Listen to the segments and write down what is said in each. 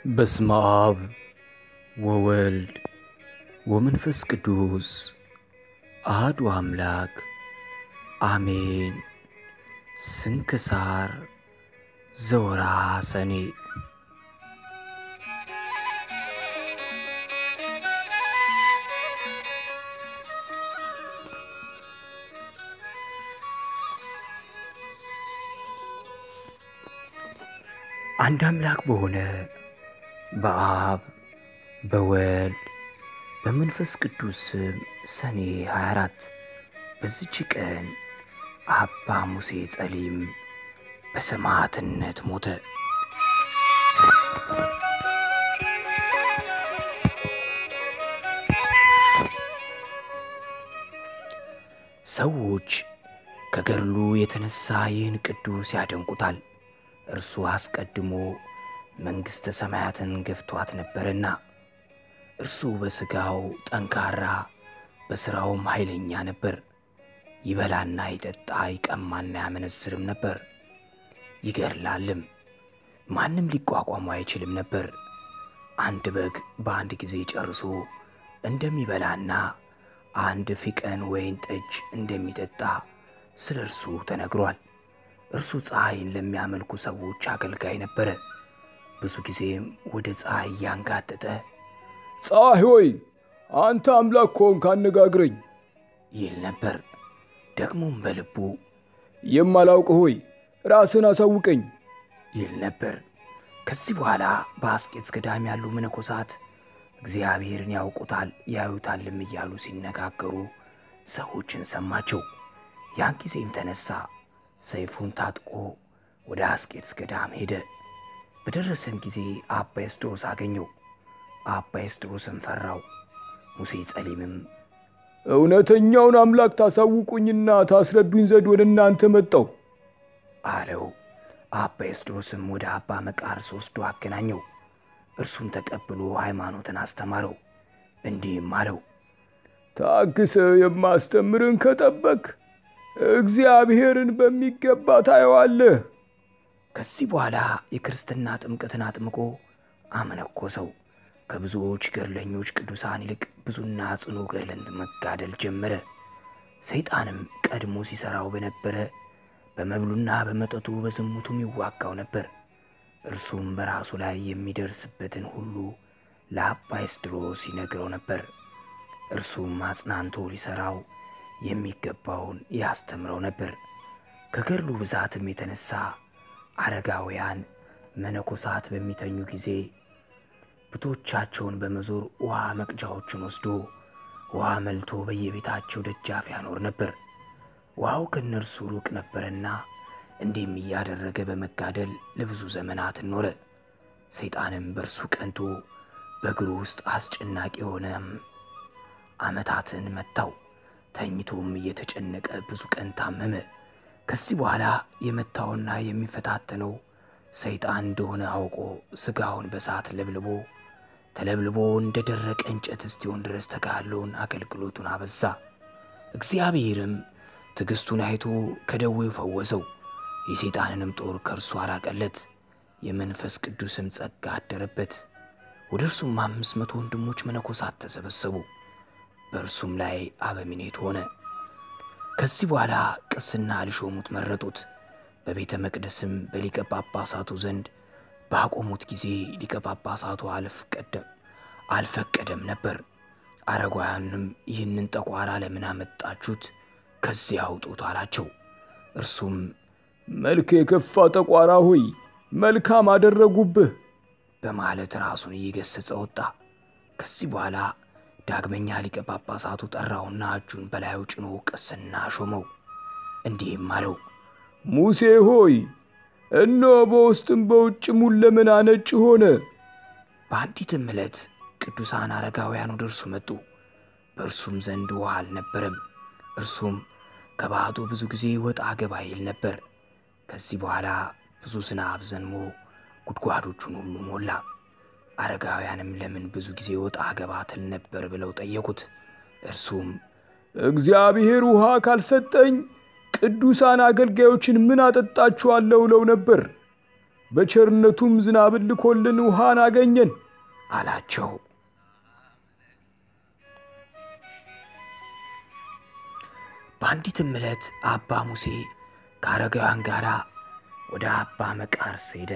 በስመ አብ ወወልድ ወመንፈስ ቅዱስ አሐዱ አምላክ አሜን። ስንክሳር ዘወርኃ ሰኔ። አንድ አምላክ በሆነ በአብ በወልድ በመንፈስ ቅዱስ ስም ሰኔ 24 በዚች ቀን አባ ሙሴ ጸሊም በሰማዕትነት ሞተ። ሰዎች ከገድሉ የተነሳ ይህን ቅዱስ ያደንቁታል። እርሱ አስቀድሞ መንግሥተ ሰማያትን ገፍቷት ነበርና። እርሱ በሥጋው ጠንካራ በሥራውም ኃይለኛ ነበር። ይበላና ይጠጣ ይቀማና ያመነዝርም ነበር፣ ይገድላልም። ማንም ሊቋቋሙ አይችልም ነበር። አንድ በግ በአንድ ጊዜ ጨርሶ እንደሚበላና አንድ ፊቀን ወይን ጠጅ እንደሚጠጣ ስለ እርሱ ተነግሯል። እርሱ ፀሐይን ለሚያመልኩ ሰዎች አገልጋይ ነበረ። ብዙ ጊዜም ወደ ፀሐይ እያንጋጠጠ ፀሐይ ሆይ አንተ አምላክ ከሆንክ አነጋግረኝ ይል ነበር። ደግሞም በልቡ የማላውቅ ሆይ ራስን አሳውቀኝ ይል ነበር። ከዚህ በኋላ በአስቄጥስ ገዳም ያሉ መነኮሳት እግዚአብሔርን ያውቁታል ያዩታልም እያሉ ሲነጋገሩ ሰዎችን ሰማቸው። ያን ጊዜም ተነሳ፣ ሰይፉን ታጥቆ ወደ አስቄጥስ ገዳም ሄደ። በደረሰም ጊዜ አባ ኤስድሮስ አገኘው። አባ ኤስድሮስም ፈራው። ሙሴ ጸሊምም እውነተኛውን አምላክ ታሳውቁኝና ታስረዱኝ ዘንድ ወደ እናንተ መጣው አለው። አባ ኤስድሮስም ወደ አባ መቃርስ ወስዶ አገናኘው። እርሱም ተቀብሎ ሃይማኖትን አስተማረው። እንዲህም አለው፣ ታግሰ የማስተምርን ከጠበቅ እግዚአብሔርን በሚገባ ታየዋለህ። ከዚህ በኋላ የክርስትና ጥምቀትን አጥምቆ አመነኮሰው። ከብዙዎች ገድለኞች ቅዱሳን ይልቅ ብዙና ጽኑ ገድልን መጋደል ጀመረ። ሰይጣንም ቀድሞ ሲሠራው በነበረ በመብሉና በመጠጡ በዝሙቱም ይዋጋው ነበር። እርሱም በራሱ ላይ የሚደርስበትን ሁሉ ለአባ ኤስድሮስ ይነግረው ነበር። እርሱም አጽናንቶ ሊሠራው የሚገባውን ያስተምረው ነበር። ከገድሉ ብዛትም የተነሳ አረጋውያን መነኮሳት በሚተኙ ጊዜ ብቶቻቸውን በመዞር ውሃ መቅጃዎቹን ወስዶ ውሃ መልቶ በየቤታቸው ደጃፍ ያኖር ነበር። ውሃው ከእነርሱ ሩቅ ነበርና እንዲህም እያደረገ በመጋደል ለብዙ ዘመናት ኖረ። ሰይጣንም በእርሱ ቀንቶ በእግሩ ውስጥ አስጨናቂ የሆነም ዓመታትን መታው። ተኝቶም እየተጨነቀ ብዙ ቀን ታመመ። ከዚህ በኋላ የመታውና የሚፈታተነው ሰይጣን እንደሆነ አውቆ ሥጋውን በሳት ለብልቦ ተለብልቦ እንደ ደረቀ እንጨት እስኪሆን ድረስ ተጋድሎውን አገልግሎቱን አበዛ። እግዚአብሔርም ትዕግሥቱን አይቶ ከደዌው ፈወሰው። የሰይጣንንም ጦር ከእርሱ አራቀለት። የመንፈስ ቅዱስም ጸጋ አደረበት። ወደ እርሱም አምስት መቶ ወንድሞች መነኮሳት ተሰበሰቡ። በእርሱም ላይ አበምኔት ሆነ። ከዚህ በኋላ ቅስና ሊሾሙት መረጡት። በቤተ መቅደስም በሊቀ ጳጳሳቱ ዘንድ ባቆሙት ጊዜ ሊቀ ጳጳሳቱ አልፈቀደም ነበር። አረጋውያንም ይህንን ጠቋራ ለምን አመጣችሁት? ከዚህ አውጡት አላቸው። እርሱም መልክ የከፋ ጠቋራ ሆይ መልካም አደረጉብህ በማለት ራሱን እየገሰጸ ወጣ። ከዚህ በኋላ ዳግመኛ ሊቀ ጳጳሳቱ ጠራውና እጁን በላዩ ጭኖ ቅስና ሾመው። እንዲህም አለው፣ ሙሴ ሆይ እነሆ በውስጥም በውጭም ሁለመና ነጭ ሆነ። በአንዲትም ዕለት ቅዱሳን አረጋውያን ወደ እርሱ መጡ። በእርሱም ዘንድ ውሃ አልነበረም። እርሱም ከባሕቱ ብዙ ጊዜ ወጣ ገባ ይል ነበር። ከዚህ በኋላ ብዙ ዝናብ ዘንሞ ጉድጓዶቹን ሁሉ ሞላ። አረጋውያንም ለምን ብዙ ጊዜ ወጣ ገባ ትል ነበር ብለው ጠየቁት። እርሱም እግዚአብሔር ውሃ ካልሰጠኝ ቅዱሳን አገልጋዮችን ምን አጠጣችኋለሁ እለው ነበር። በቸርነቱም ዝናብን ልኮልን ውሃን አገኘን አላቸው። በአንዲትም ዕለት አባ ሙሴ ከአረጋውያን ጋር ወደ አባ መቃርስ ሄደ።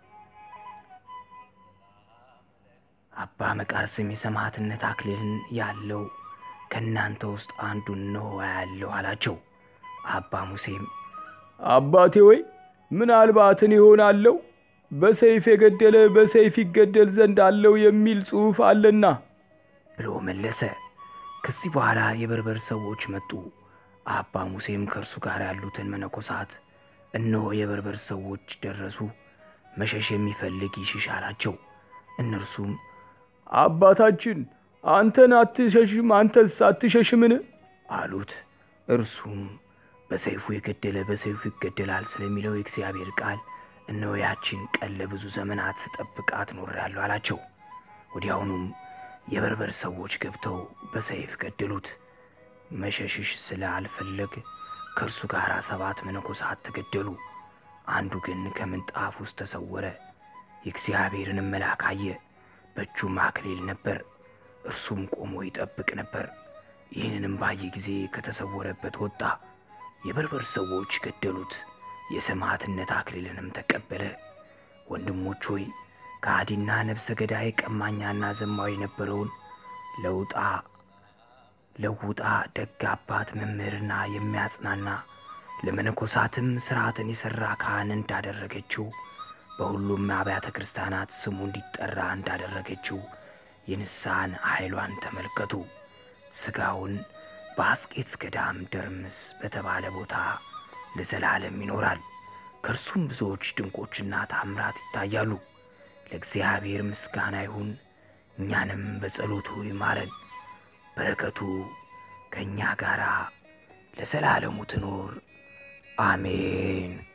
አባ መቃርስም የሰማዕትነት አክሊልን ያለው ከእናንተ ውስጥ አንዱን እነሆ ያለው አላቸው። አባ ሙሴም አባቴ ወይ ምናልባትን ይሆናለው በሰይፍ የገደለ በሰይፍ ይገደል ዘንድ አለው የሚል ጽሑፍ አለና ብሎ መለሰ። ከዚህ በኋላ የበርበር ሰዎች መጡ። አባ ሙሴም ከእርሱ ጋር ያሉትን መነኮሳት እነሆ የበርበር ሰዎች ደረሱ፣ መሸሽ የሚፈልግ ይሽሽ አላቸው። እነርሱም አባታችን አንተን አትሸሽም፣ አንተስ አትሸሽምን? አሉት። እርሱም በሰይፉ የገደለ በሰይፉ ይገደላል ስለሚለው የእግዚአብሔር ቃል እነሆ ያችን ቀን ለብዙ ዘመናት ስጠብቃት ኖሬአለሁ አላቸው። ወዲያውኑም የበርበር ሰዎች ገብተው በሰይፍ ገደሉት። መሸሽሽ ስላልፈለግ ከእርሱ ጋር ሰባት መነኮሳት ተገደሉ። አንዱ ግን ከምንጣፍ ውስጥ ተሰወረ፣ የእግዚአብሔርንም መልአክ አየ። በእጁም አክሊል ነበር፣ እርሱም ቆሞ ይጠብቅ ነበር። ይህንንም ባየ ጊዜ ከተሰወረበት ወጣ። የበርበር ሰዎች ገደሉት፣ የሰማዕትነት አክሊልንም ተቀበለ። ወንድሞች ሆይ ከሃዲና ነፍሰ ገዳይ ቀማኛና ዘማዊ የነበረውን ለውጣ ለውጣ ደግ አባት መምህርና የሚያጽናና ለመነኮሳትም ሥርዓትን የሠራ ካህን እንዳደረገችው በሁሉም አብያተ ክርስቲያናት ስሙ እንዲጠራ እንዳደረገችው የንስሐን ኃይሏን ተመልከቱ። ሥጋውን በአስቄትስ ገዳም ደርምስ በተባለ ቦታ ለዘላለም ይኖራል። ከእርሱም ብዙዎች ድንቆችና ታምራት ይታያሉ። ለእግዚአብሔር ምስጋና ይሁን፣ እኛንም በጸሎቱ ይማረን። በረከቱ ከእኛ ጋር ለዘላለሙ ትኖር አሜን።